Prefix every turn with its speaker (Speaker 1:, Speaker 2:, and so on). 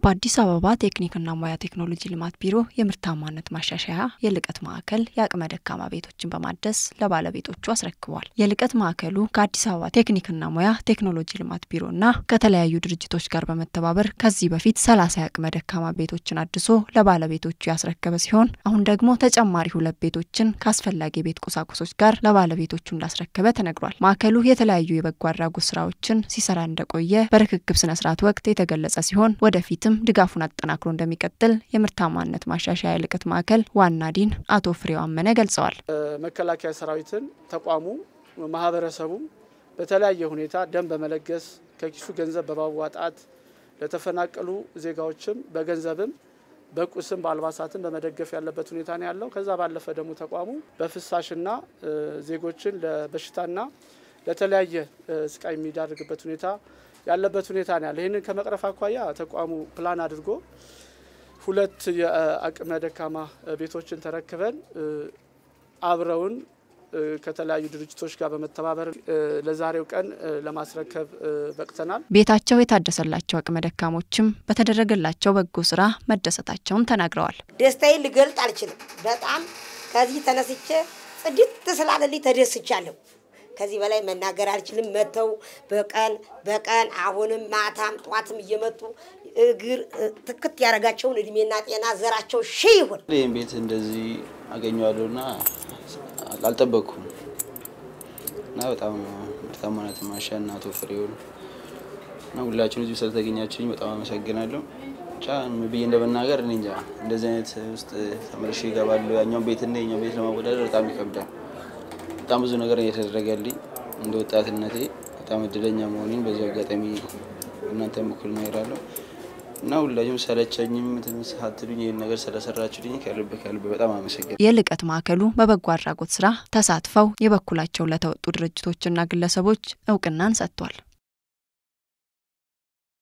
Speaker 1: በአዲስ አበባ ቴክኒክና ሙያ ቴክኖሎጂ ልማት ቢሮ የምርታማነት ማሻሻያ የልቀት ማዕከል የአቅመ ደካማ ቤቶችን በማደስ ለባለቤቶቹ አስረክቧል። የልቀት ማዕከሉ ከአዲስ አበባ ቴክኒክና ሙያ ቴክኖሎጂ ልማት ቢሮና ከተለያዩ ድርጅቶች ጋር በመተባበር ከዚህ በፊት ሰላሳ የአቅመ ደካማ ቤቶችን አድሶ ለባለቤቶቹ ያስረከበ ሲሆን አሁን ደግሞ ተጨማሪ ሁለት ቤቶችን ከአስፈላጊ የቤት ቁሳቁሶች ጋር ለባለቤቶቹ እንዳስረከበ ተነግሯል። ማዕከሉ የተለያዩ የበጎ አድራጎት ስራዎችን ሲሰራ እንደቆየ በርክክብ ስነስርዓት ወቅት የተገለጸ ሲሆን ወደፊትም ድጋፉን አጠናክሮ እንደሚቀጥል የምርታማነት ማሻሻያ የልቀት ማዕከል ዋና ዲን አቶ ፍሬው አመነ ገልጸዋል።
Speaker 2: መከላከያ ሰራዊትን ተቋሙ ማህበረሰቡ በተለያየ ሁኔታ ደም በመለገስ ከኪሱ ገንዘብ በማዋጣት ለተፈናቀሉ ዜጋዎችም በገንዘብም በቁስም በአልባሳትም በመደገፍ ያለበት ሁኔታ ነው ያለው። ከዛ ባለፈ ደግሞ ተቋሙ በፍሳሽና ዜጎችን ለበሽታና ለተለያየ ስቃይ የሚዳርግበት ሁኔታ ያለበት ሁኔታ ነው ያለ። ይህንን ከመቅረፍ አኳያ ተቋሙ ፕላን አድርጎ ሁለት የአቅመ ደካማ ቤቶችን ተረክበን አብረውን ከተለያዩ ድርጅቶች ጋር በመተባበር ለዛሬው ቀን ለማስረከብ በቅተናል።
Speaker 1: ቤታቸው የታደሰላቸው አቅመ ደካሞችም በተደረገላቸው በጎ ስራ መደሰታቸውን ተናግረዋል።
Speaker 3: ደስታዬን ልገልጥ አልችልም። በጣም ከዚህ ተነስቼ ጽድት ስላለልኝ ተደስቻለሁ። ከዚህ በላይ መናገር አልችልም። መጥተው በቀን በቀን አሁንም ማታም ጠዋትም እየመጡ እግር ትክት ያደረጋቸውን እድሜና ጤና ዘራቸው ሺህ ይሁን።
Speaker 4: ይህም ቤት እንደዚህ አገኘዋለሁና አልጠበቅኩም እና በጣም ምርታማነት ማሻና አቶ ፍሬውን እና ሁላችሁን እዚሁ ስለተገኛችሁኝ በጣም አመሰግናለሁ። ብቻ ብዬ እንደመናገር እኔ እንጃ እንደዚህ አይነት ውስጥ ተመልሼ እገባለሁ። ያኛውን ቤትና የኛውን ቤት ለማወዳደር በጣም ይከብዳል። በጣም ብዙ ነገር እየተደረገልኝ እንደ ወጣትነቴ በጣም እድለኛ መሆኔን በዚህ አጋጣሚ እናንተ እኩል እነግራለሁ እና ሁላችሁም ሰለቸኝም ሳትሉኝ ይህን ነገር ስለሰራችሁልኝ ከልብ ከልብ በጣም አመሰግናለሁ።
Speaker 1: የልቀት ማዕከሉ በበጎ አድራጎት ስራ ተሳትፈው የበኩላቸው ለተወጡ ድርጅቶችና ግለሰቦች እውቅናን ሰጥቷል።